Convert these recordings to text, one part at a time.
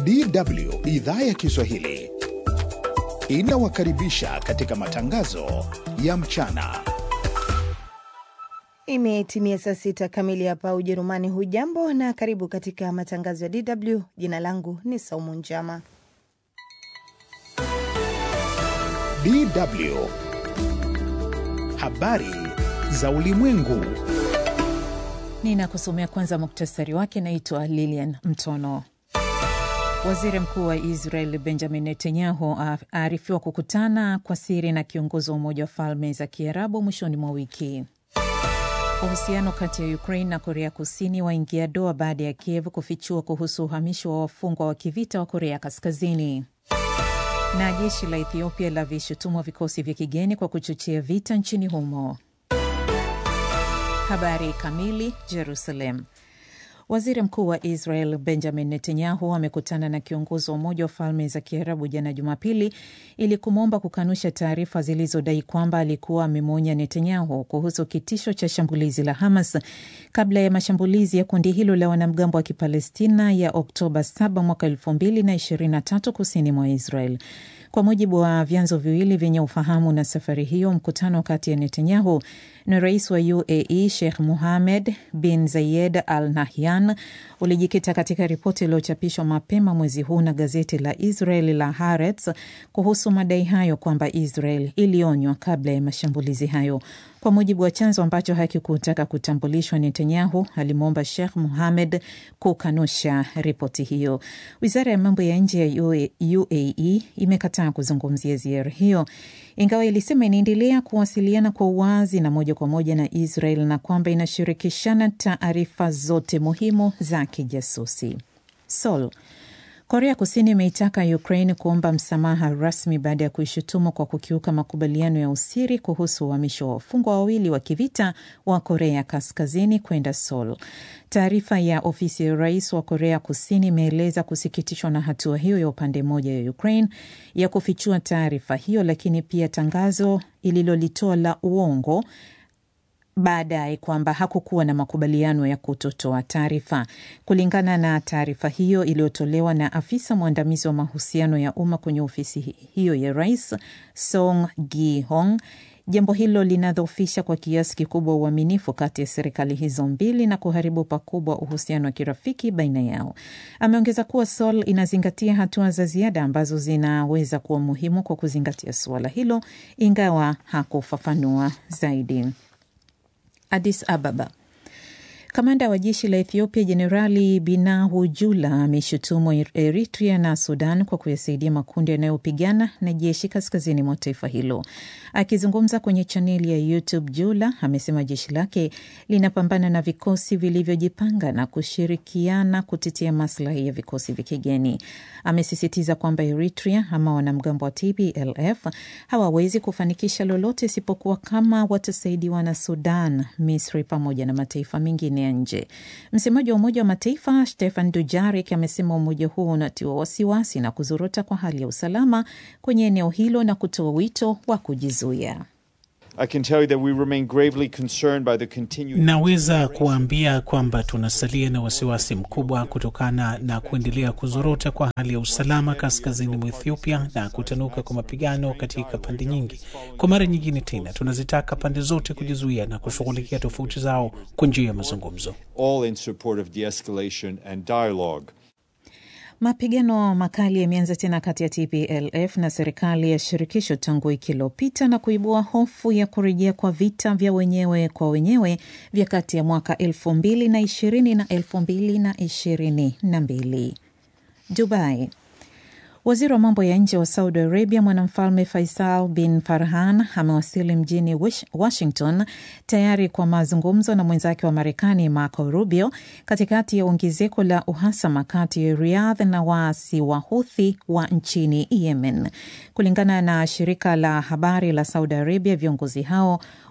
DW idhaa ya Kiswahili inawakaribisha katika matangazo ya mchana. Imetimia saa sita kamili hapa Ujerumani. Hujambo na karibu katika matangazo ya DW. Jina langu ni Saumu Njama. DW habari za ulimwengu. Ninakusomea kwanza muktasari wake. Naitwa Lilian Mtono. Waziri mkuu wa Israel Benjamin Netanyahu aarifiwa kukutana kwa siri na kiongozi wa Umoja wa Falme za Kiarabu mwishoni mwa wiki. Uhusiano kati ya Ukraine na Korea Kusini waingia doa baada ya Kiev kufichua kuhusu uhamisho wa wafungwa wa kivita wa Korea Kaskazini. Na jeshi la Ethiopia lavishutumwa vikosi vya kigeni kwa kuchochea vita nchini humo. Habari kamili. Jerusalem. Waziri mkuu wa Israel Benjamin Netanyahu amekutana na kiongozi wa Umoja wa Falme za Kiarabu jana Jumapili ili kumwomba kukanusha taarifa zilizodai kwamba alikuwa amemwonya Netanyahu kuhusu kitisho cha shambulizi la Hamas kabla ya mashambulizi ya kundi hilo la wanamgambo wa Kipalestina ya Oktoba 7 mwaka 2023 kusini mwa Israel. Kwa mujibu wa vyanzo viwili vyenye ufahamu na safari hiyo, mkutano kati ya Netanyahu na rais wa UAE Sheikh Mohammed bin Zayed Al Nahyan ulijikita katika ripoti iliyochapishwa mapema mwezi huu na gazeti la Israel la Haaretz kuhusu madai hayo kwamba Israel ilionywa kabla ya mashambulizi hayo. Kwa mujibu wa chanzo ambacho hakikutaka kutambulishwa, Netanyahu alimwomba Sheikh Mohammed kukanusha ripoti hiyo. Wizara ya mambo ya nje ya UAE imekataa kuzungumzia ziara hiyo, ingawa ilisema inaendelea kuwasiliana kwa uwazi na moja kwa moja na Israel na kwamba inashirikishana taarifa zote muhimu za kijasusi. Seoul. Korea Kusini imeitaka Ukraine kuomba msamaha rasmi baada ya kuishutumu kwa kukiuka makubaliano ya usiri kuhusu uhamisho wa wafungwa wawili wa kivita wa Korea Kaskazini kwenda Seoul. Taarifa ya ofisi ya rais wa Korea Kusini imeeleza kusikitishwa na hatua hiyo ya upande mmoja ya Ukraine ya kufichua taarifa hiyo, lakini pia tangazo ililolitoa la uongo baadaye kwamba hakukuwa na makubaliano ya kutotoa taarifa. Kulingana na taarifa hiyo iliyotolewa na afisa mwandamizi wa mahusiano ya umma kwenye ofisi hiyo ya rais Song Gi-hong, jambo hilo linadhoofisha kwa kiasi kikubwa uaminifu kati ya serikali hizo mbili na kuharibu pakubwa uhusiano wa kirafiki baina yao. Ameongeza kuwa Seoul inazingatia hatua za ziada ambazo zinaweza kuwa muhimu kwa kuzingatia suala hilo, ingawa hakufafanua zaidi. Addis Ababa. Kamanda wa jeshi la Ethiopia Jenerali Binahu Jula ameshutumu Eritrea na Sudan kwa kuyasaidia makundi yanayopigana na jeshi kaskazini mwa taifa hilo. Akizungumza kwenye chaneli ya YouTube, Jula amesema jeshi lake linapambana na vikosi vilivyojipanga na kushirikiana kutetea maslahi ya vikosi vya kigeni. Amesisitiza kwamba Eritrea ama wanamgambo wa TPLF hawawezi kufanikisha lolote isipokuwa kama watasaidiwa na Sudan, Misri pamoja na mataifa mengine ya nje. Msemaji wa Umoja wa Mataifa Stefan Dujarik amesema umoja huo unatiwa wasiwasi na kuzorota kwa hali ya usalama kwenye eneo hilo na kutoa wito wa kujizuia. Naweza kuwaambia kwamba tunasalia na wasiwasi mkubwa kutokana na kuendelea kuzorota kwa hali ya usalama kaskazini mwa Ethiopia na kutanuka kwa mapigano katika pande nyingi. Kwa mara nyingine tena, tunazitaka pande zote kujizuia na kushughulikia tofauti zao kwa njia ya mazungumzo. Mapigano makali yameanza tena kati ya TPLF na serikali ya shirikisho tangu wiki iliyopita na kuibua hofu ya kurejea kwa vita vya wenyewe kwa wenyewe vya kati ya mwaka elfu mbili na ishirini na elfu mbili na ishirini na mbili. Dubai. Waziri wa mambo ya nje wa Saudi Arabia mwanamfalme Faisal bin Farhan amewasili mjini Washington tayari kwa mazungumzo na mwenzake wa Marekani Marco Rubio katikati ya ongezeko la uhasama kati ya Riyadh na waasi wa Huthi wa nchini Yemen. Kulingana na shirika la habari la Saudi Arabia, viongozi hao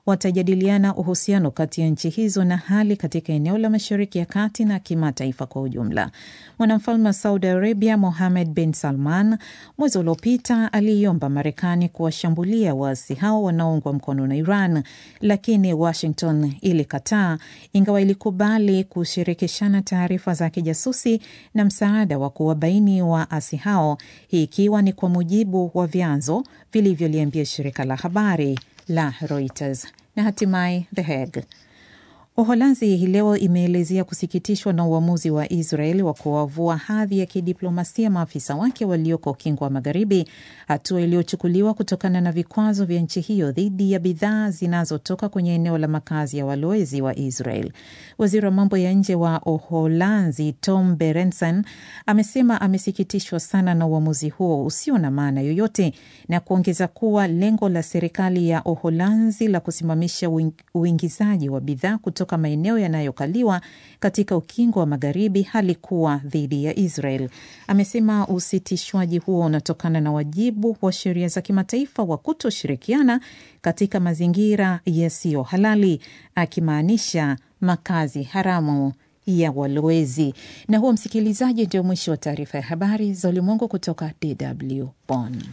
watajadiliana uhusiano kati ya nchi hizo na hali katika eneo la Mashariki ya Kati na kimataifa kwa ujumla. Mwanamfalme wa Saudi Arabia Mohammed bin Salman mwezi uliopita aliiomba Marekani kuwashambulia waasi hao wanaoungwa mkono na Iran, lakini Washington ilikataa, ingawa ilikubali kushirikishana taarifa za kijasusi na msaada wa kuwabaini waasi hao, hii ikiwa ni kwa mujibu wa vyanzo vilivyoliambia shirika la habari la Reuters. Na hatimaye The Hague. Uholanzi hii leo imeelezea kusikitishwa na uamuzi wa Israel wa kuwavua hadhi ya kidiplomasia maafisa wake walioko ukingo wa Magharibi, hatua iliyochukuliwa kutokana na vikwazo vya nchi hiyo dhidi ya bidhaa zinazotoka kwenye eneo la makazi ya walowezi wa Israel. Waziri wa mambo ya nje wa Uholanzi Tom Berendsen amesema amesikitishwa sana na uamuzi huo usio na maana yoyote, na kuongeza kuwa lengo la serikali ya Uholanzi la kusimamisha uingizaji wa bidhaa kutoka maeneo yanayokaliwa katika ukingo wa magharibi halikuwa dhidi ya Israel. Amesema usitishwaji huo unatokana na wajibu wa sheria za kimataifa wa kutoshirikiana katika mazingira yasiyo halali, akimaanisha makazi haramu ya walowezi. Na huo, msikilizaji, ndio mwisho wa taarifa ya habari za ulimwengu kutoka DW Bonn.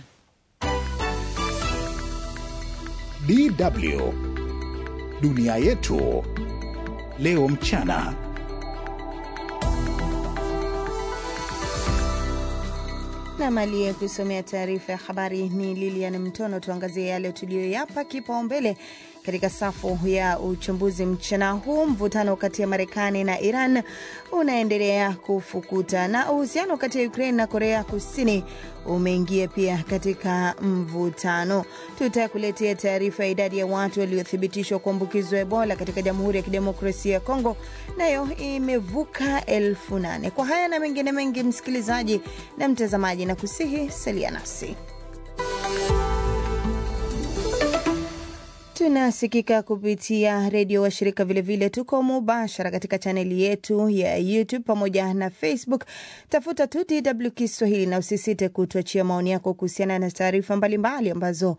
DW dunia yetu leo mchana. Nam aliye kusomea taarifa ya habari ni Lilian Mtono. Tuangazie yale tuliyoyapa kipaumbele katika safu ya uchambuzi mchana huu. Mvutano kati ya Marekani na Iran unaendelea kufukuta na uhusiano kati ya Ukraine na Korea Kusini umeingia pia katika mvutano. Tutakuletea taarifa ya idadi ya watu waliothibitishwa kuambukizwa Ebola katika Jamhuri ya Kidemokrasia ya Kongo, nayo imevuka elfu nane. Kwa haya na mengine mengi, msikilizaji na mtazamaji, na kusihi salia nasi. Tunasikika kupitia redio washirika, vilevile tuko mubashara katika chaneli yetu ya YouTube pamoja na Facebook. Tafuta tu DW Kiswahili na usisite kutuachia maoni yako kuhusiana na taarifa mbalimbali ambazo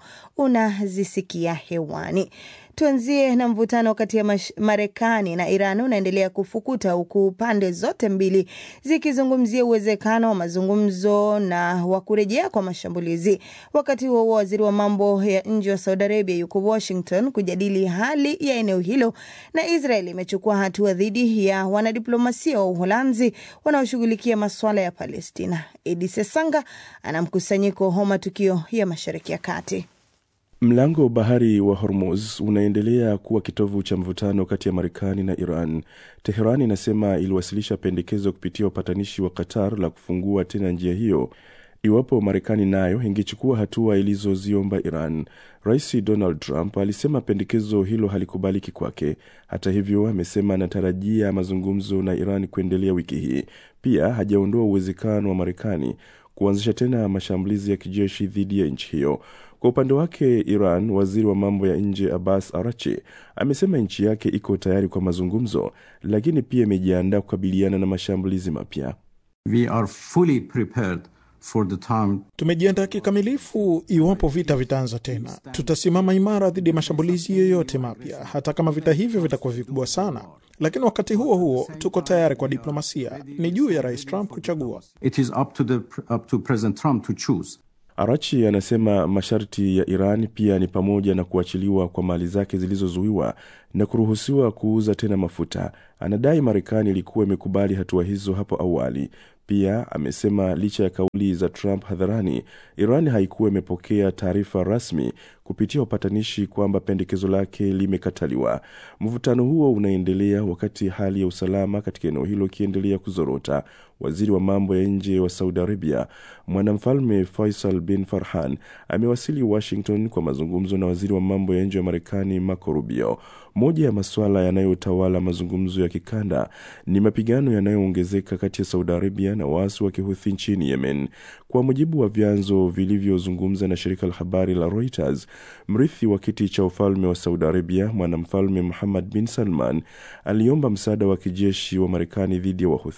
unazisikia hewani. Tuanzie na mvutano kati ya Marekani na Iran unaendelea kufukuta huku pande zote mbili zikizungumzia uwezekano wa mazungumzo na wa kurejea kwa mashambulizi. Wakati huo huo, waziri wa mambo ya nje wa Saudi Arabia yuko Washington kujadili hali ya eneo hilo, na Israel imechukua hatua dhidi ya wanadiplomasia wa Uholanzi wanaoshughulikia masuala ya Palestina. Edi Sesanga ana mkusanyiko wa matukio ya Mashariki ya Kati. Mlango wa bahari wa Hormuz unaendelea kuwa kitovu cha mvutano kati ya Marekani na Iran. Teheran inasema iliwasilisha pendekezo kupitia upatanishi wa Qatar la kufungua tena njia hiyo iwapo Marekani nayo ingechukua hatua ilizoziomba Iran. Rais Donald Trump alisema pendekezo hilo halikubaliki kwake. Hata hivyo, amesema anatarajia mazungumzo na Iran kuendelea wiki hii. Pia hajaondoa uwezekano wa Marekani kuanzisha tena mashambulizi ya kijeshi dhidi ya nchi hiyo. Kwa upande wake Iran, waziri wa mambo ya nje Abbas Arachi amesema nchi yake iko tayari kwa mazungumzo, lakini pia imejiandaa kukabiliana na mashambulizi mapya. We are fully prepared for the time. Tumejiandaa kikamilifu iwapo vita vitaanza tena. Tutasimama imara dhidi ya mashambulizi yoyote mapya, hata kama vita hivyo vitakuwa vikubwa sana. Lakini wakati huo huo tuko tayari kwa diplomasia. Ni juu ya Rais Trump kuchagua. It is up to the, up to President Trump to choose. Arachi anasema masharti ya Iran pia ni pamoja na kuachiliwa kwa mali zake zilizozuiwa na kuruhusiwa kuuza tena mafuta. Anadai Marekani ilikuwa imekubali hatua hizo hapo awali. Pia amesema licha ya kauli za Trump hadharani, Iran haikuwa imepokea taarifa rasmi kupitia upatanishi kwamba pendekezo lake limekataliwa. Mvutano huo unaendelea wakati hali ya usalama katika eneo hilo ikiendelea kuzorota. Waziri wa mambo ya nje wa Saudi Arabia, mwanamfalme Faisal bin Farhan, amewasili Washington kwa mazungumzo na waziri wa mambo ya nje wa Marekani Marco Rubio. Moja ya masuala yanayotawala mazungumzo ya kikanda ni mapigano yanayoongezeka kati ya Saudi Arabia na waasi wa Kihuthi nchini Yemen. Kwa mujibu wa vyanzo vilivyozungumza na shirika la habari la Reuters, mrithi wa kiti cha ufalme wa Saudi Arabia, mwanamfalme Muhammad bin Salman, aliomba msaada wa kijeshi wa Marekani dhidi ya Wahuthi.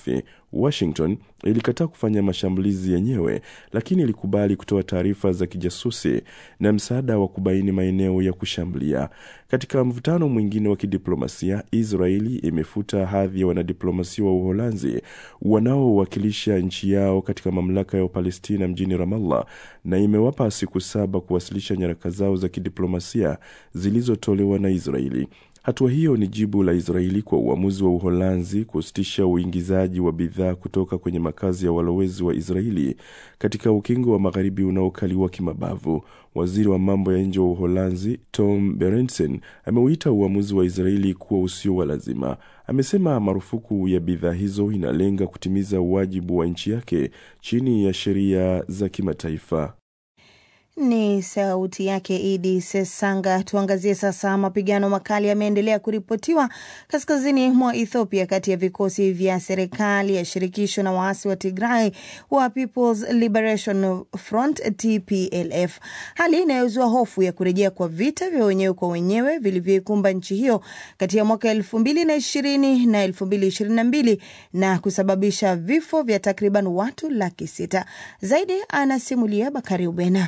Washington ilikataa kufanya mashambulizi yenyewe, lakini ilikubali kutoa taarifa za kijasusi na msaada wa kubaini maeneo ya kushambulia. Katika mvutano mwingine wa kidiplomasia, Israeli imefuta hadhi ya wanadiplomasia wa Uholanzi wanaowakilisha nchi yao katika mamlaka ya Palestina mjini Ramallah na imewapa siku saba kuwasilisha nyaraka zao za kidiplomasia zilizotolewa na Israeli. Hatua hiyo ni jibu la Israeli kwa uamuzi wa Uholanzi kusitisha uingizaji wa bidhaa kutoka kwenye makazi ya walowezi wa Israeli katika ukingo wa magharibi unaokaliwa kimabavu. Waziri wa mambo ya nje wa Uholanzi Tom Berendsen ameuita uamuzi wa Israeli kuwa usio wa lazima. Amesema marufuku ya bidhaa hizo inalenga kutimiza wajibu wa nchi yake chini ya sheria za kimataifa. Ni sauti yake Idi Sesanga. Tuangazie sasa, mapigano makali yameendelea kuripotiwa kaskazini mwa Ethiopia kati ya vikosi vya serikali ya shirikisho na waasi wa Tigray wa People's Liberation Front TPLF, hali inayozua hofu ya kurejea kwa vita vya wenyewe kwa wenyewe vilivyoikumba nchi hiyo kati ya mwaka elfu mbili na ishirini na elfu mbili ishirini na mbili na kusababisha vifo vya takriban watu laki sita. Zaidi anasimulia Bakari Ubena.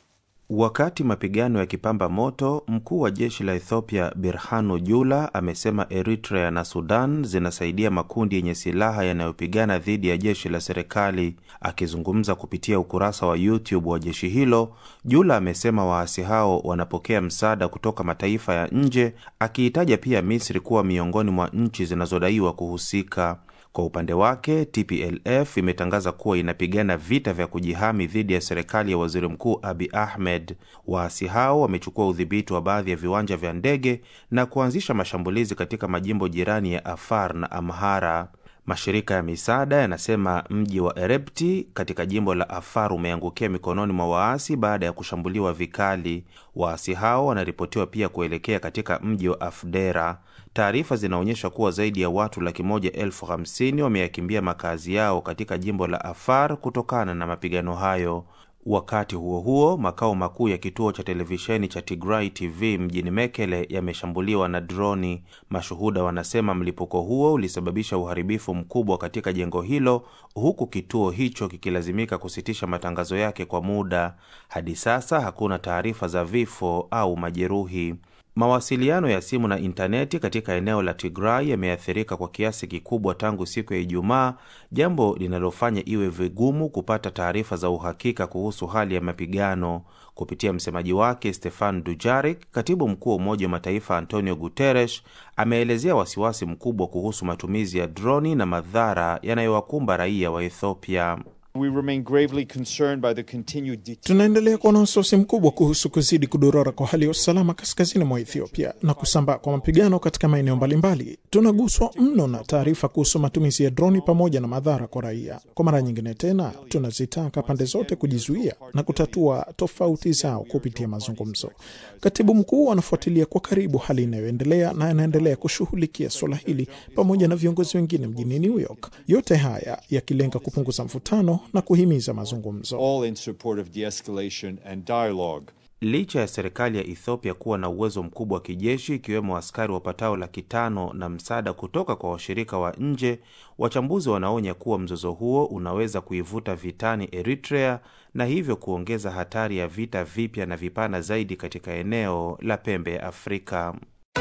Wakati mapigano yakipamba moto, mkuu wa jeshi la Ethiopia Birhanu Jula amesema Eritrea na Sudan zinasaidia makundi yenye silaha yanayopigana dhidi ya jeshi la serikali. Akizungumza kupitia ukurasa wa YouTube wa jeshi hilo, Jula amesema waasi hao wanapokea msaada kutoka mataifa ya nje, akiitaja pia Misri kuwa miongoni mwa nchi zinazodaiwa kuhusika. Kwa upande wake TPLF imetangaza kuwa inapigana vita vya kujihami dhidi ya serikali ya waziri mkuu Abi Ahmed. Waasi hao wamechukua udhibiti wa baadhi ya viwanja vya ndege na kuanzisha mashambulizi katika majimbo jirani ya Afar na Amhara. Mashirika ya misaada yanasema mji wa Erepti katika jimbo la Afar umeangukia mikononi mwa waasi baada ya kushambuliwa vikali. Waasi hao wanaripotiwa pia kuelekea katika mji wa Afdera. Taarifa zinaonyesha kuwa zaidi ya watu laki moja elfu hamsini wameyakimbia makazi yao katika jimbo la Afar kutokana na mapigano hayo. Wakati huo huo, makao makuu ya kituo cha televisheni cha Tigray TV mjini Mekele yameshambuliwa na droni. Mashuhuda wanasema mlipuko huo ulisababisha uharibifu mkubwa katika jengo hilo, huku kituo hicho kikilazimika kusitisha matangazo yake kwa muda. Hadi sasa hakuna taarifa za vifo au majeruhi. Mawasiliano ya simu na intaneti katika eneo la Tigray yameathirika kwa kiasi kikubwa tangu siku ya Ijumaa, jambo linalofanya iwe vigumu kupata taarifa za uhakika kuhusu hali ya mapigano. Kupitia msemaji wake Stefan Dujarik, katibu mkuu wa Umoja wa Mataifa Antonio Guterres ameelezea wasiwasi mkubwa kuhusu matumizi ya droni na madhara yanayowakumba raia wa Ethiopia. We remain gravely concerned by the continued Tunaendelea kuwa na wasiwasi mkubwa kuhusu kuzidi kudorora kwa hali ya usalama kaskazini mwa Ethiopia na kusambaa kwa mapigano katika maeneo mbalimbali. Tunaguswa mno na taarifa kuhusu matumizi ya droni pamoja na madhara kwa raia. Kwa mara nyingine tena, tunazitaka pande zote kujizuia na kutatua tofauti zao kupitia mazungumzo. Katibu mkuu anafuatilia kwa karibu hali inayoendelea na anaendelea kushughulikia suala hili pamoja na viongozi wengine mjini New York, yote haya yakilenga kupunguza mvutano na kuhimiza mazungumzo. all in support of de-escalation and dialogue. Licha ya serikali ya Ethiopia kuwa na uwezo mkubwa wa kijeshi ikiwemo askari wapatao laki tano na msaada kutoka kwa washirika wa nje, wachambuzi wanaonya kuwa mzozo huo unaweza kuivuta vitani Eritrea na hivyo kuongeza hatari ya vita vipya na vipana zaidi katika eneo la pembe ya Afrika.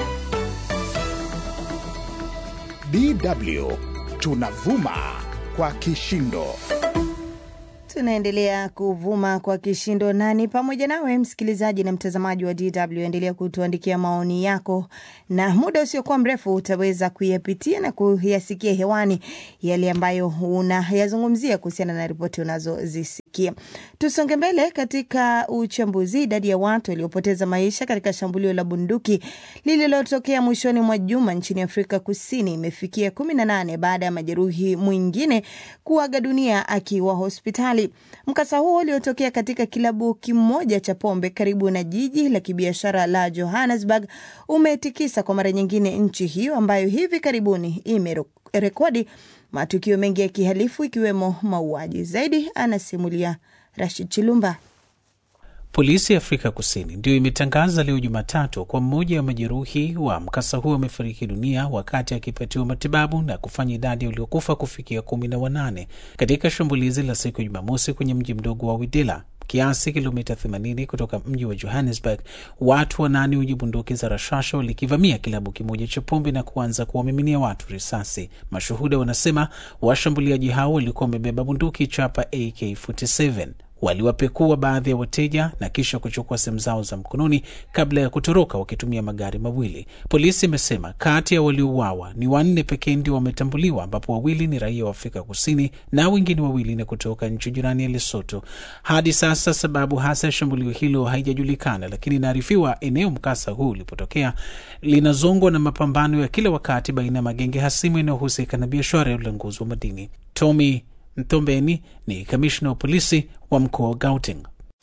DW tunavuma kwa kishindo. Tunaendelea kuvuma kwa kishindo nani pamoja nawe msikilizaji na mtazamaji wa DW, endelea kutuandikia maoni yako, na muda usiokuwa mrefu utaweza kuyapitia na kuyasikia hewani yale ambayo unayazungumzia kuhusiana na ripoti unazozisikia. Tusonge mbele katika uchambuzi. Idadi ya watu waliopoteza maisha katika shambulio la bunduki lililotokea mwishoni mwa juma nchini Afrika Kusini imefikia kumi na nane baada ya majeruhi mwingine kuaga dunia akiwa hospitali. Mkasa huo uliotokea katika kilabu kimoja cha pombe karibu na jiji la kibiashara la Johannesburg umetikisa kwa mara nyingine nchi hiyo ambayo hivi karibuni imerekodi matukio mengi ya kihalifu ikiwemo mauaji. Zaidi anasimulia Rashid Chilumba. Polisi ya Afrika Kusini ndio imetangaza leo Jumatatu kwa mmoja wa majeruhi wa mkasa huo amefariki dunia wakati akipatiwa matibabu na kufanya idadi ya waliokufa kufikia kumi na wanane katika shambulizi la siku ya Jumamosi kwenye mji mdogo wa Widila kiasi kilomita 80 kutoka mji wa Johannesburg. Watu wanane wenye bunduki za rashasha walikivamia kilabu kimoja cha pombe na kuanza kuwamiminia watu risasi. Mashuhuda wanasema washambuliaji hao walikuwa wamebeba bunduki chapa AK47 waliwapekua baadhi ya wateja na kisha kuchukua simu zao za mkononi kabla ya kutoroka wakitumia magari mawili. Polisi imesema kati ya waliouawa ni wanne pekee ndio wametambuliwa, ambapo wawili ni raia wa Afrika Kusini na wengine wawili ni kutoka nchi jirani ya Lesotho. Hadi sasa sababu hasa ya shambulio hilo haijajulikana, lakini inaarifiwa eneo mkasa huu ulipotokea linazongwa na mapambano ya kila wakati baina ya magenge hasimu yanayohusika na biashara ya ulanguzi wa madini. Tommy Mtombeni ni kamishna wa polisi wa mkoa wa Gauteng.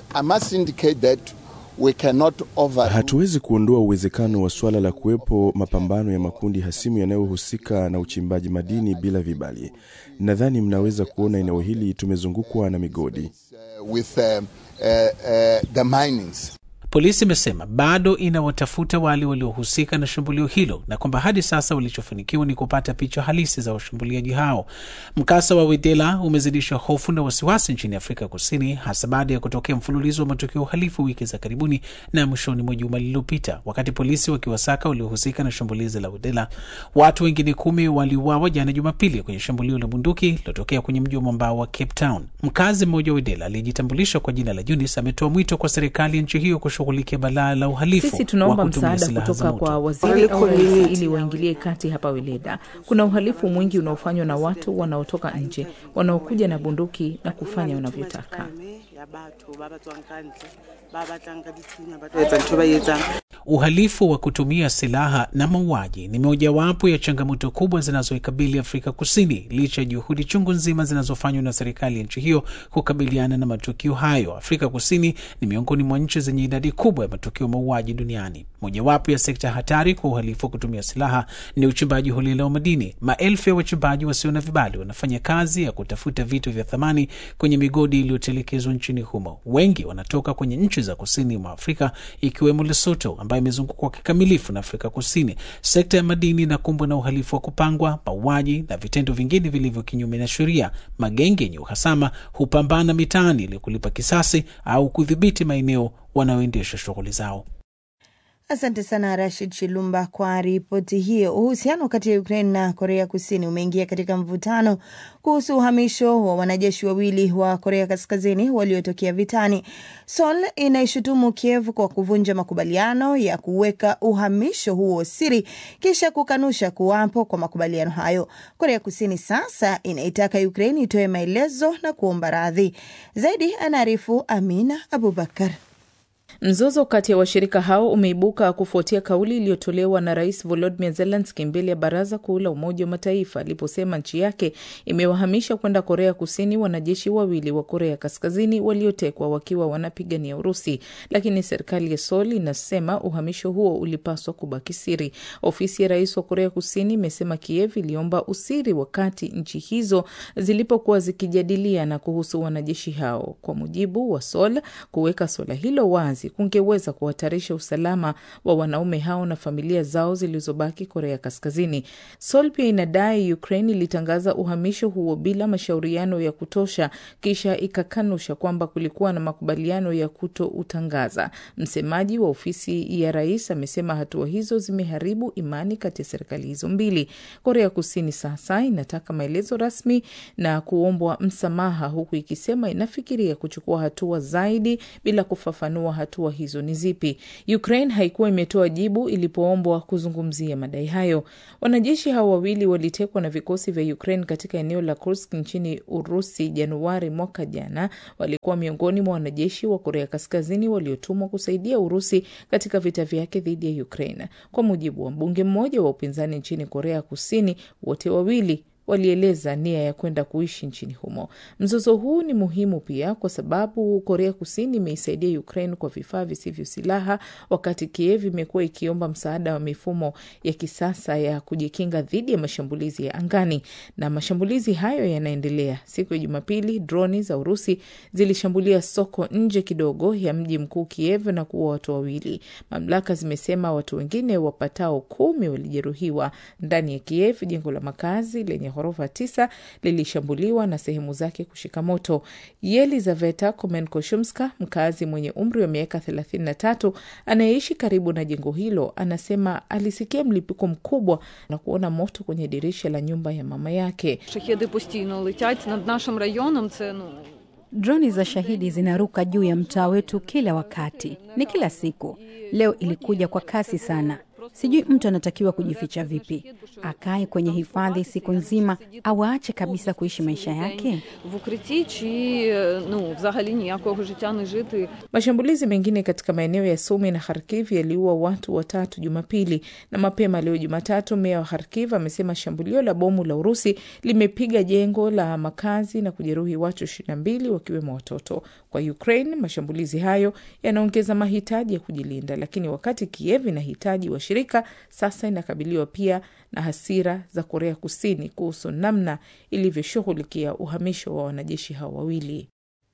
Hatuwezi kuondoa uwezekano wa suala la kuwepo mapambano ya makundi hasimu yanayohusika na uchimbaji madini bila vibali. Nadhani mnaweza kuona eneo hili tumezungukwa na migodi. With, uh, uh, uh, the minings. Polisi imesema bado inawatafuta wale waliohusika na shambulio hilo na kwamba hadi sasa walichofanikiwa ni kupata picha halisi za washambuliaji hao. Mkasa wa Wedela umezidisha hofu na wasiwasi nchini Afrika Kusini, hasa baada ya kutokea mfululizo wa matukio uhalifu wiki za karibuni na mwishoni mwa juma lililopita. Wakati polisi wakiwasaka waliohusika na shambulizi la Wedela, watu wengine kumi waliuawa jana Jumapili kwenye shambulio la bunduki lilotokea kwenye mji wa mwambao wa Cape Town. Mkazi mmoja wa Wedela aliyejitambulisha kwa jina la Eunice ametoa mwito kwa serikali ya nchi hiyo kushughulikia balaa la uhalifu. Sisi tunaomba wa kutumia msaada silaha za kutoka moto. kwa waziri au rais ili waingilie kati hapa Weleda. Kuna uhalifu mwingi unaofanywa na watu wanaotoka nje wanaokuja na bunduki na kufanya wanavyotaka. Uhalifu wa kutumia silaha na mauaji ni mojawapo ya changamoto kubwa zinazoikabili Afrika Kusini, licha ya juhudi chungu nzima zinazofanywa na serikali ya nchi hiyo kukabiliana na matukio hayo. Afrika Kusini ni miongoni mwa nchi zenye idadi kubwa ya matukio ya mauaji duniani. Mojawapo ya sekta hatari kwa uhalifu wa kutumia silaha ni uchimbaji holela wa madini. Maelfu ya wachimbaji wasio na vibali wanafanya kazi ya kutafuta vitu vya thamani kwenye migodi iliyotelekezwa nchini humo. Wengi wanatoka kwenye nchi za kusini mwa Afrika ikiwemo Lesotho ambayo imezungukwa kikamilifu na Afrika Kusini. Sekta ya madini inakumbwa na uhalifu wa kupangwa, mauaji na vitendo vingine vilivyo kinyume na sheria. Magenge yenye uhasama hupambana mitaani ili kulipa kisasi au kudhibiti maeneo wanaoendesha shughuli zao. Asante sana Rashid Chilumba kwa ripoti hiyo. Uhusiano kati ya Ukraine na Korea Kusini umeingia katika mvutano kuhusu uhamisho wa wanajeshi wawili wa Korea Kaskazini waliotokea vitani. Seoul inaishutumu Kiev kwa kuvunja makubaliano ya kuweka uhamisho huo siri, kisha kukanusha kuwapo kwa makubaliano hayo. Korea Kusini sasa inaitaka Ukraine itoe maelezo na kuomba radhi. Zaidi anaarifu Amina Abubakar. Mzozo kati ya washirika hao umeibuka kufuatia kauli iliyotolewa na Rais Volodymyr Zelensky mbele ya Baraza Kuu la Umoja wa Mataifa aliposema nchi yake imewahamisha kwenda Korea Kusini wanajeshi wawili wa Korea Kaskazini waliotekwa wakiwa wanapigania Urusi, lakini serikali ya Seoul inasema uhamisho huo ulipaswa kubaki siri. Ofisi ya rais wa Korea Kusini imesema Kiev iliomba usiri wakati nchi hizo zilipokuwa zikijadiliana kuhusu wanajeshi hao. Kwa mujibu wa Seoul, kuweka suala hilo wazi kungeweza kuhatarisha usalama wa wanaume hao na familia zao zilizobaki Korea Kaskazini. Seoul pia inadai Ukraine ilitangaza uhamisho huo bila mashauriano ya kutosha, kisha ikakanusha kwamba kulikuwa na makubaliano ya kutoutangaza. Msemaji wa ofisi ya rais amesema hatua hizo zimeharibu imani kati ya serikali hizo mbili. Korea Kusini sasa inataka maelezo rasmi na kuombwa msamaha, huku ikisema inafikiria kuchukua hatua zaidi bila kufafanua hatua hizo ni zipi. Ukraine haikuwa imetoa jibu ilipoombwa kuzungumzia madai hayo. Wanajeshi hao wawili walitekwa na vikosi vya Ukraine katika eneo la Kursk nchini Urusi Januari mwaka jana. Walikuwa miongoni mwa wanajeshi wa Korea Kaskazini waliotumwa kusaidia Urusi katika vita vyake dhidi ya Ukraine. Kwa mujibu wa mbunge mmoja wa upinzani nchini Korea Kusini, wote wawili walieleza nia ya kwenda kuishi nchini humo. Mzozo huu ni muhimu pia kwa sababu Korea Kusini imeisaidia Ukraine kwa vifaa visivyo silaha, wakati Kiev imekuwa ikiomba msaada wa mifumo ya kisasa ya kujikinga dhidi ya mashambulizi ya angani, na mashambulizi hayo yanaendelea. Siku ya Jumapili, droni za Urusi zilishambulia soko nje kidogo ya mji mkuu Kiev na kuua watu wawili. Mamlaka zimesema watu wengine wapatao kumi walijeruhiwa ndani ya Kiev. Jengo la makazi lenye ghorofa tisa lilishambuliwa na sehemu zake kushika moto. Yelizaveta Komenkoshumska, mkazi mwenye umri wa miaka 33 anayeishi karibu na jengo hilo, anasema alisikia mlipuko mkubwa na kuona moto kwenye dirisha la nyumba ya mama yake. Шахеди постійно летять над нашим районом. Це ну Droni za shahidi zinaruka juu ya mtaa wetu kila wakati, ni kila siku. Leo ilikuja kwa kasi sana. Sijui mtu anatakiwa kujificha vipi, akae kwenye hifadhi siku nzima au aache kabisa kuishi maisha yake? в укритті чи ну взагалі ніякого життя не жити. Mashambulizi mengine katika maeneo ya Sumi na Kharkiv yaliua watu watatu Jumapili na mapema leo Jumatatu, meya wa Kharkiv amesema shambulio la bomu la Urusi limepiga jengo la makazi na kujeruhi watu ishirini na mbili wakiwemo watoto. Kwa Ukraine, mashambulizi hayo yanaongeza mahitaji ya kujilinda, lakini wakati Kiev inahitaji washirika, sasa inakabiliwa pia na hasira za Korea Kusini kuhusu namna ilivyoshughulikia uhamisho wa wanajeshi hao wawili.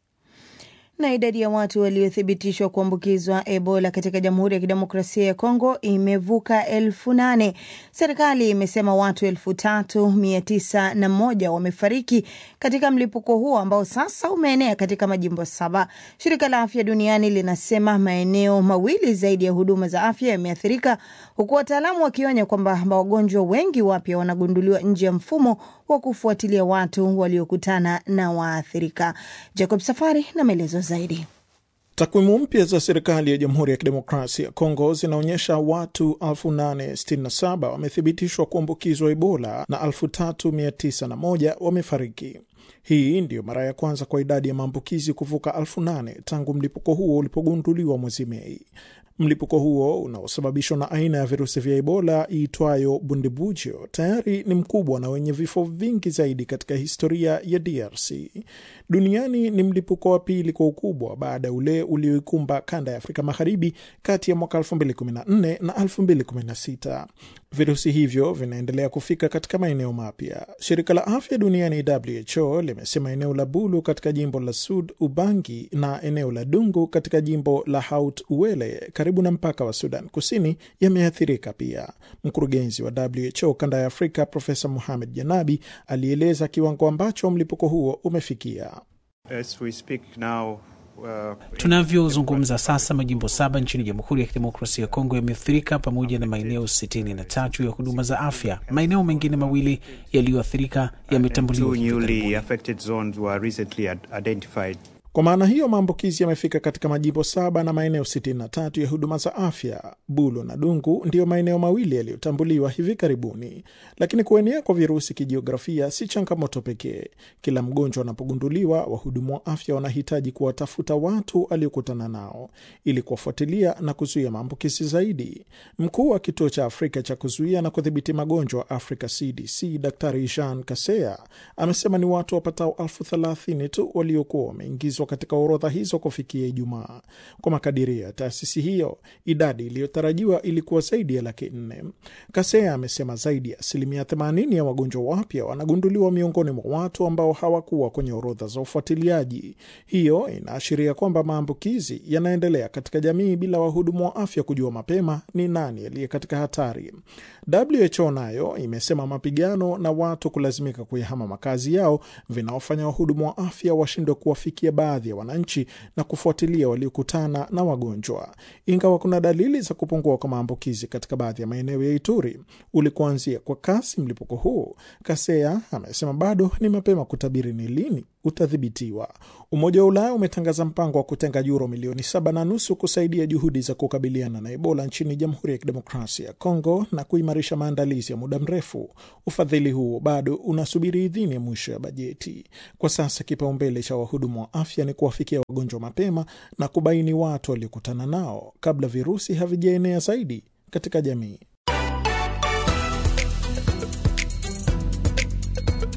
Na idadi ya watu waliothibitishwa kuambukizwa Ebola katika Jamhuri ya Kidemokrasia ya Kongo imevuka elfu nane. Serikali imesema watu elfu tatu mia tisa na moja wamefariki katika mlipuko huo ambao sasa umeenea katika majimbo saba. Shirika la Afya Duniani linasema maeneo mawili zaidi ya huduma za afya yameathirika, huku wataalamu wakionya kwamba wagonjwa wengi wapya wanagunduliwa nje ya mfumo wa kufuatilia watu waliokutana na waathirika. Jacob Safari na maelezo zaidi. Takwimu mpya za serikali ya Jamhuri ya Kidemokrasia ya Kongo zinaonyesha watu 867 wamethibitishwa kuambukizwa Ebola na 3901 wamefariki. Hii ndiyo mara ya kwanza kwa idadi ya maambukizi kuvuka elfu nane tangu mlipuko huo ulipogunduliwa mwezi Mei. Mlipuko huo unaosababishwa na aina ya virusi vya Ebola iitwayo Bundibugyo tayari ni mkubwa na wenye vifo vingi zaidi katika historia ya DRC. Duniani ni mlipuko wa pili kwa ukubwa baada ya ule ulioikumba kanda ya Afrika Magharibi kati ya mwaka 2014 na 2016. Virusi hivyo vinaendelea kufika katika maeneo mapya. Shirika la afya duniani WHO limesema eneo la Bulu katika jimbo la Sud Ubangi na eneo la Dungu katika jimbo la Haut Uele karibu na mpaka wa Sudan Kusini yameathirika pia. Mkurugenzi wa WHO kanda ya Afrika Profesa Muhamed Janabi alieleza kiwango ambacho mlipuko huo umefikia. As we speak now, uh, Tunavyozungumza sasa, majimbo saba nchini Jamhuri ya Kidemokrasia ya Kongo yameathirika pamoja na maeneo sitini na tatu ya huduma za afya. Maeneo mengine mawili yaliyoathirika yametambuliwa two hivi newly karibuni. affected zones were recently ad- identified. Kwa maana hiyo maambukizi yamefika katika majimbo saba na maeneo 63 ya huduma za afya. Bulo na Dungu ndiyo maeneo mawili yaliyotambuliwa hivi karibuni. Lakini kuenea kwa virusi kijiografia si changamoto pekee. Kila mgonjwa anapogunduliwa, wahudumu wa afya wanahitaji kuwatafuta watu aliokutana nao ili kuwafuatilia na kuzuia maambukizi zaidi. Mkuu wa kituo cha Afrika cha kuzuia na kudhibiti magonjwa Africa CDC, Daktari Jean Kasea amesema ni watu wapatao elfu thelathini tu waliokuwa wameingizwa katika orodha hizo kufikia Ijumaa. Kwa makadirio ya taasisi hiyo, idadi iliyotarajiwa ilikuwa zaidi ya laki nne. Kasea amesema zaidi ya asilimia 80 ya wagonjwa wapya wanagunduliwa miongoni mwa watu ambao hawakuwa kwenye orodha za ufuatiliaji. Hiyo inaashiria kwamba maambukizi yanaendelea katika jamii bila wahudumu wa afya kujua mapema ni nani aliye katika hatari. WHO nayo imesema mapigano na watu kulazimika kuyahama makazi yao vinaofanya wahudumu wa afya washindwe kuwafikia baadhi ya wananchi na kufuatilia waliokutana na wagonjwa. Ingawa kuna dalili za kupungua kwa maambukizi katika baadhi ya maeneo ya Ituri ulikuanzia kwa kasi mlipuko huu, Kasea amesema bado ni mapema kutabiri ni lini utadhibitiwa. Umoja wa Ulaya umetangaza mpango wa kutenga yuro milioni saba na nusu kusaidia juhudi za kukabiliana na Ebola nchini Jamhuri ya Kidemokrasia ya Kongo na kuimarisha maandalizi ya muda mrefu. Ufadhili huo bado unasubiri idhini ya mwisho ya bajeti. Kwa sasa kipaumbele cha wahudumu wa afya ni kuwafikia wagonjwa mapema na kubaini watu waliokutana nao kabla virusi havijaenea zaidi katika jamii.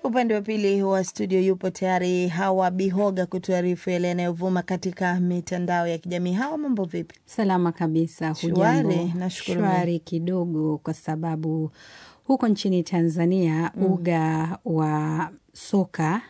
Upande wa pili wa studio yupo tayari Hawa Bihoga kutuarifu yale yanayovuma katika mitandao ya kijamii. Hawa, mambo vipi? Salama kabisa. Shwari, Hujambo? nashukuru Shwari kidogo, kwa sababu huko nchini Tanzania Mm. uga wa soka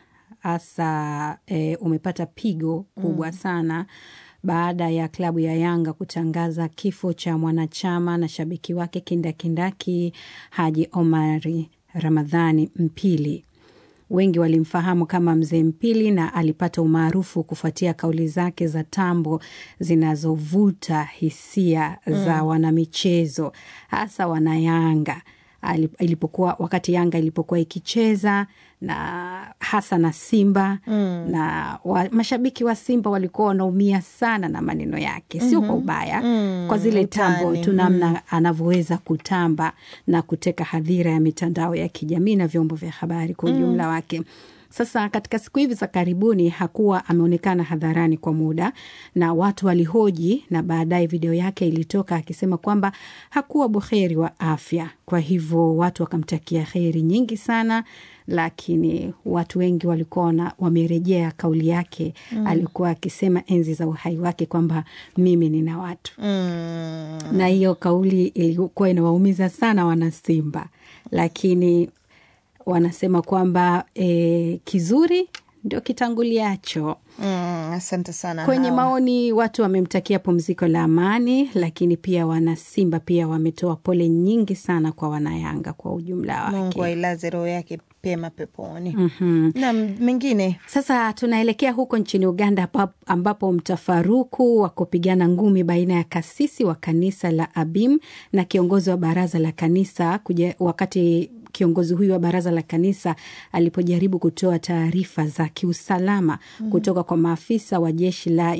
hasa e, umepata pigo kubwa Mm. sana baada ya klabu ya Yanga kutangaza kifo cha mwanachama na shabiki wake kindakindaki Haji Omari Ramadhani Mpili. Wengi walimfahamu kama Mzee Mpili na alipata umaarufu kufuatia kauli zake za tambo zinazovuta hisia za Mm. wanamichezo hasa wanayanga Ali- ilipokuwa wakati Yanga ilipokuwa ikicheza na hasa na Simba Mm. na wa, mashabiki wa Simba walikuwa wanaumia sana na maneno yake, sio kwa Mhm. ubaya, Mm, kwa zile tambo utani. tu namna Mm. anavyoweza kutamba na kuteka hadhira ya mitandao ya kijamii na vyombo vya habari kwa Mm. ujumla wake. Sasa katika siku hivi za karibuni hakuwa ameonekana hadharani kwa muda, na watu walihoji, na baadaye video yake ilitoka akisema kwamba hakuwa buheri wa afya. Kwa hivyo watu wakamtakia heri nyingi sana, lakini watu wengi walikuwa wana- wamerejea kauli yake Mm. alikuwa akisema enzi za uhai wake kwamba mimi nina watu Mm. na hiyo kauli ilikuwa inawaumiza sana wanasimba, lakini wanasema kwamba e, kizuri ndio kitanguliacho. Mm, asante sana Kwenye Hawa. maoni watu wamemtakia pumziko la amani, lakini pia wanasimba pia wametoa pole nyingi sana kwa wanayanga kwa ujumla wake. Mungu ailaze roho yake pema peponi. Mhm. Na mengine Sasa tunaelekea huko nchini Uganda hapa- ambapo mtafaruku wa kupigana ngumi baina ya kasisi wa kanisa la Abim na kiongozi wa baraza la kanisa kuja, wakati kiongozi huyu wa baraza la kanisa alipojaribu kutoa taarifa za kiusalama Mm. kutoka kwa maafisa wa jeshi la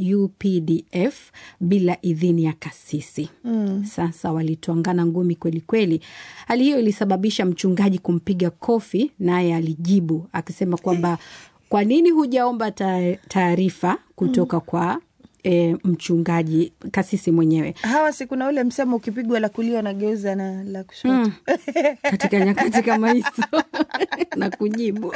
UPDF bila idhini ya kasisi. Mm. Sasa walitwangana ngumi kweli kweli. Hali hiyo ilisababisha mchungaji kumpiga kofi, naye alijibu akisema kwamba kwa nini hujaomba ta- taarifa kutoka kwa e, mchungaji kasisi mwenyewe Hawa, si kuna ule msemo ukipigwa la kulia unageuza na la kushoto Mm. katika nyakati kama hizo na kujibu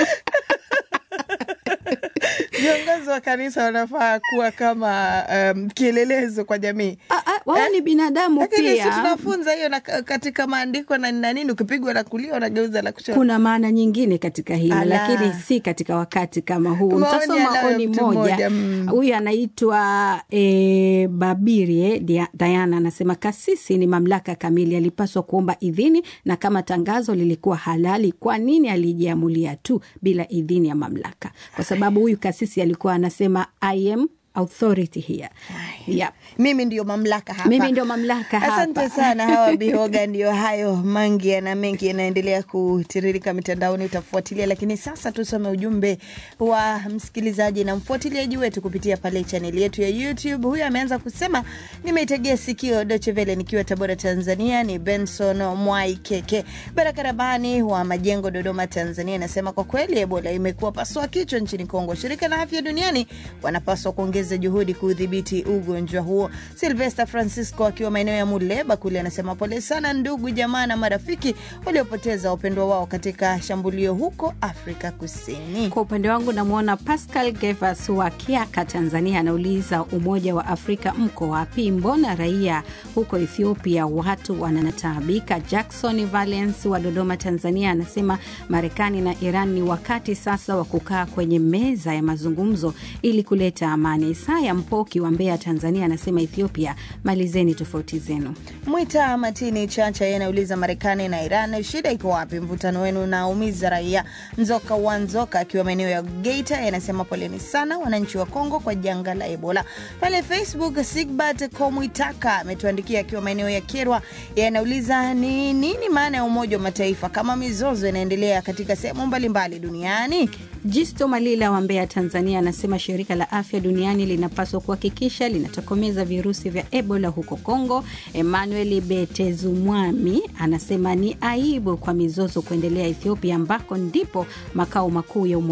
viongozi wa kanisa wanafaa kuwa kama um, kielelezo kwa jamii. wao ni binadamu Lakini si pia. tunafunza hiyo na katika maandiko na na nini, ukipigwa la kulia unageuza la kushoto. kuna maana nyingine katika hilo Ala. lakini si katika wakati kama huu Maoni mtasoma anayo oni mtu moja mmoja, mm. huyu anaitwa e, babirie Dia- diana anasema kasisi ni mamlaka kamili alipaswa kuomba idhini na kama tangazo lilikuwa halali kwa nini alijiamulia tu bila idhini ya mamlaka kwa sababu huyu kasisi alikuwa anasema I am authority here yep. mimi ndio mamlaka hapa. mimi ndio mamlaka hapa Asante sana Hawa Bihoga. Ndiyo hayo mangi na mengi yanaendelea kutiririka mitandaoni, utafuatilia. Lakini sasa tusome ujumbe wa msikilizaji na mfuatiliaji wetu kupitia pale chaneli yetu ya YouTube. Huyu ameanza kusema, nimeitegea sikio Deutsche Welle nikiwa Tabora, Tanzania. Ni Benson Mwai Keke Baraka Rabani wa Majengo, Dodoma, Tanzania. Anasema kwa kweli Ebola imekuwa pasua kichwa nchini Kongo. Shirika la Afya Duniani wanapaswa kuongeza juhudi kudhibiti ugonjwa huo. Silvester Francisco akiwa maeneo ya Muleba kule anasema pole sana ndugu jamaa na marafiki waliopoteza wapendwa wao katika shambulio huko Afrika Kusini. Kwa upande wangu namwona Pascal Gevas wa Kiaka, Tanzania, anauliza Umoja wa Afrika mko wapi? Mbona raia huko Ethiopia watu wanataabika? Jackson Valence wa Dodoma, Tanzania, anasema Marekani na Iran ni wakati sasa wa kukaa kwenye meza ya mazungumzo ili kuleta amani. Isaya Mpoki wa Mbeya, Tanzania, anasema Ethiopia, malizeni tofauti zenu. Mwita Matini Chacha yeye anauliza Marekani na Iran, shida iko wapi? Mvutano wenu unaumiza raia. Nzoka wa Nzoka akiwa maeneo ya Geita yeye anasema poleni sana wananchi wa Kongo kwa janga la Ebola. Pale Facebook Sigbert Komwitaka ametuandikia akiwa maeneo ya Kerwa, yeye anauliza ni nini maana ya Umoja wa Mataifa kama mizozo inaendelea katika sehemu mbalimbali duniani. Jisto Malila wa Mbeya, Tanzania, anasema shirika la afya duniani linapaswa kuhakikisha linatokomeza virusi vya Ebola huko Kongo. Emmanuel Betezumwami anasema ni aibu kwa mizozo kuendelea Ethiopia, ambako ndipo makao makuu ya Umoja